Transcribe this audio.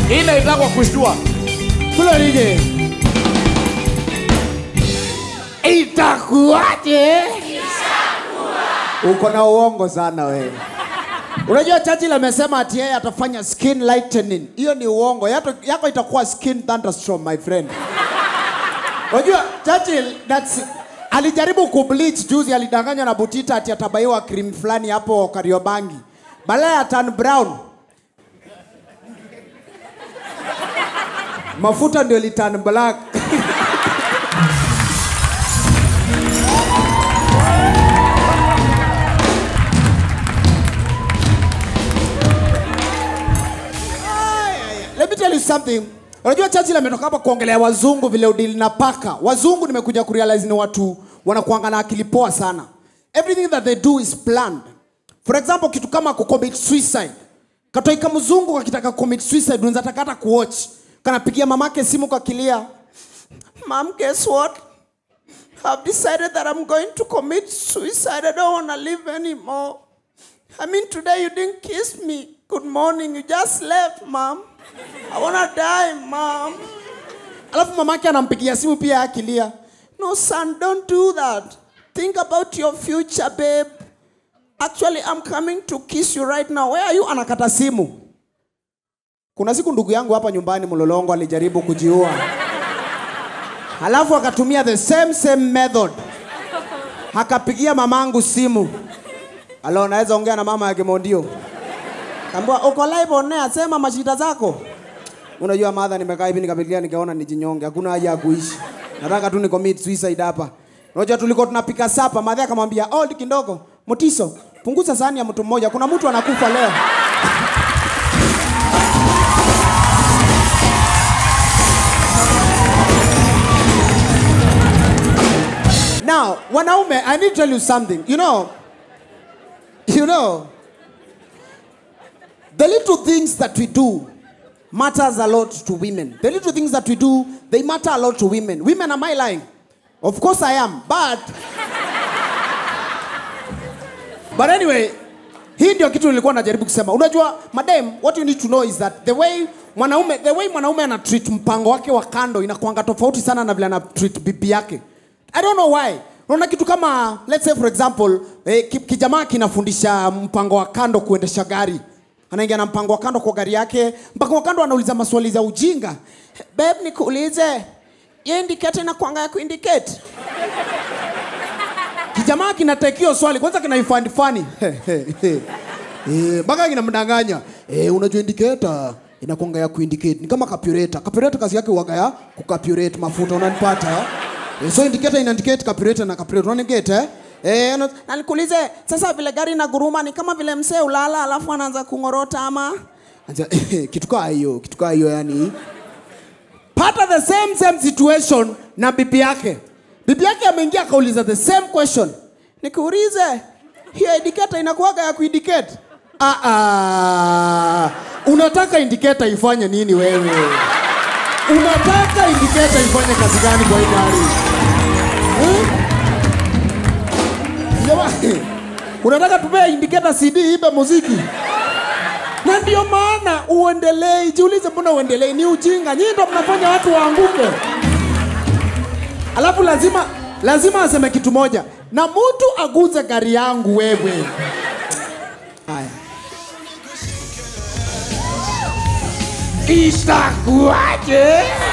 Hii inaitwa kushtua. Kule nije. Itakuwaje? Uko na uongo sana wewe. Unajua Churchill amesema ati yeye atafanya skin lightening. Hiyo ni uongo. Yato, yako itakuwa skin thunderstorm my friend. Unajua Churchill that's alijaribu kubleach juzi, alidanganywa na Butita ati atabaiwa cream fulani hapo Kariobangi. Badala ya turn brown. Mafuta ndio liturn black. Let me tell you something. Unajua Churchill ametoka hapa kuongelea wazungu vile udili na paka. Wazungu nimekuja kurealize ni watu wanakuanga na akili poa sana. Everything that they do is planned. For example, kitu kama kucommit suicide. Katoika mzungu kakitaka commit suicide unaweza taka hata kuwatch. Kanapigia mamake simu kwa kilia. Mom, guess what? I've decided that I'm going to commit suicide. I don't want to live anymore. I mean, today you didn't kiss me. Good morning. You just left, mom. I wanna die, mom. Alafu mamake anampigia simu pia akilia. No, son, don't do that. Think about your future, babe. Actually, I'm coming to kiss you right now. Where are you? Anakata simu. Kuna siku ndugu yangu hapa nyumbani Mlolongo alijaribu kujiua. Halafu akatumia the same same method. Akapigia mamangu simu. Alo, naweza ongea na mama yake Mondio. Kambua uko live on air, sema mashida zako. Unajua madha, nimekaa hivi nikapitia nikaona nijinyonge, hakuna haja ya kuishi. Nataka tu ni commit suicide hapa. Unajua tulikuwa tunapika sapa, madha akamwambia, "Old kidogo, Mutiso, punguza sahani ya mtu mmoja, kuna mtu anakufa leo." Now, wanaume, I need to tell you something. You know, you know, the little things that we do matters a lot to women. The little things that we do, they matter a lot to women. Women, am I lying? Of course I am, but but anyway, hii ndio kitu nilikuwa najaribu kusema. Unajua, madam, what you need to know is that the way mwanaume the way mwanaume ana treat mpango wake wa kando inakuanga tofauti sana na vile ana treat bibi yake. I don't know why. Unaona kitu kama let's say for example, eh, ki- kijamaa kinafundisha mpango wa kando kuendesha gari. Anaingia na mpango wa kando kwa gari yake, mpango wa kando anauliza maswali za ujinga. Babe, nikuulize, hiyo indicator inakuanga ya kuindicate? Kijamaa kinatekio swali kwanza kinaifind funny. Eh, mpaka kinamdanganya. Eh, unajua indicator inakuanga ya kuindicate. Ni kama carburetor. Carburetor kazi yake huwaga ya kucarburate mafuta unanipata? Eh, so indicator ina indicate carburetor na carburetor unanigate eh? Eh, na na nikuulize sasa vile gari na guruma ni kama vile msee ulala alafu anaanza kungorota ama Anza, kitu kaa hiyo, kitu kaa hiyo yani pata the same same situation na bibi yake. Bibi yake ameingia akauliza the same question. Nikuulize, hiyo indicator inakuwaga ya kuindicate? Ah, ah. Unataka indicator ifanye nini wewe? Unataka indicator ifanye kazi gani kwa hii gari? Eh? Jamani, unataka tupea indicator CD ibe muziki? na ndio maana uendelei. Jiulize, mbona uendelei? Ni ujinga. Nyinyi ndo mnafanya watu waanguke. Alafu lazima lazima aseme kitu moja, na mtu aguze gari yangu wewe. Haya, Itakuwaje?